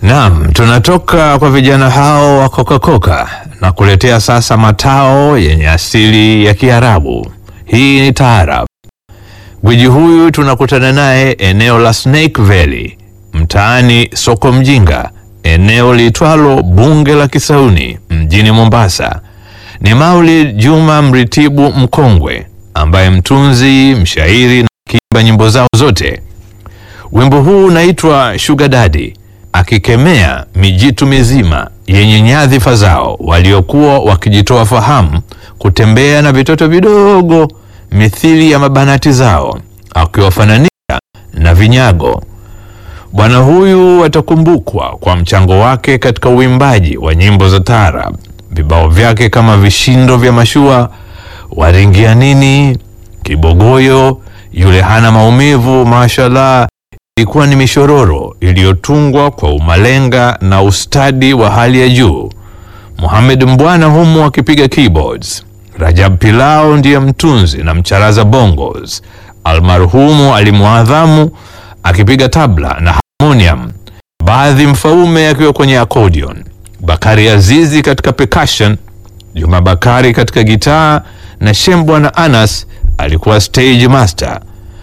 Naam, tunatoka kwa vijana hao wa kokakoka na kuletea sasa matao yenye asili ya Kiarabu. Hii ni taarab. Gwiji huyu tunakutana naye eneo la Snake Valley, mtaani Soko Mjinga, eneo liitwalo Bunge la Kisauni mjini Mombasa. Ni Maulid Juma Mritibu Mkongwe ambaye mtunzi, mshairi na kiimba nyimbo zao zote. Wimbo huu unaitwa Sugar Daddy akikemea mijitu mizima yenye nyadhifa zao waliokuwa wakijitoa fahamu kutembea na vitoto vidogo mithili ya mabanati zao, akiwafananisha na vinyago. Bwana huyu atakumbukwa kwa mchango wake katika uimbaji wa nyimbo za taarab. Vibao vyake kama vishindo vya mashua, waringia nini, kibogoyo, yule hana maumivu, mashallah ilikuwa ni mishororo iliyotungwa kwa umalenga na ustadi wa hali ya juu. Muhammad Mbwana humu akipiga keyboards, Rajab Pilao ndiye mtunzi na mcharaza bongos, almarhumu Alimuadhamu akipiga tabla na harmonium, baadhi Mfaume akiwa kwenye accordion, Bakari Azizi katika percussion, Juma Bakari katika gitaa na Shembwa na Anas alikuwa stage master.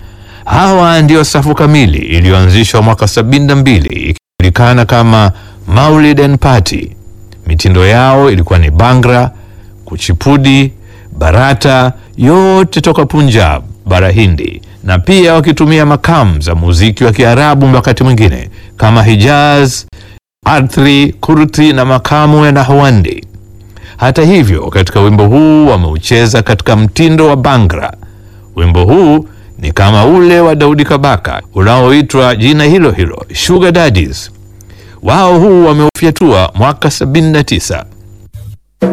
Hawa ndio safu kamili iliyoanzishwa mwaka 72 ikijulikana kama Maulid and Party. Mitindo yao ilikuwa ni Bangra, Kuchipudi, Barata, yote toka Punjab, bara Hindi, na pia wakitumia makamu za muziki wa Kiarabu wakati mwingine kama Hijaz, Arthri, Kurti na makamu ya Nahwandi. Hata hivyo, katika wimbo huu wameucheza katika mtindo wa Bangra. Wimbo huu ni kama ule wa Daudi Kabaka unaoitwa jina hilo hilo Sugar Daddies. Wao huu wameufyatua mwaka 79.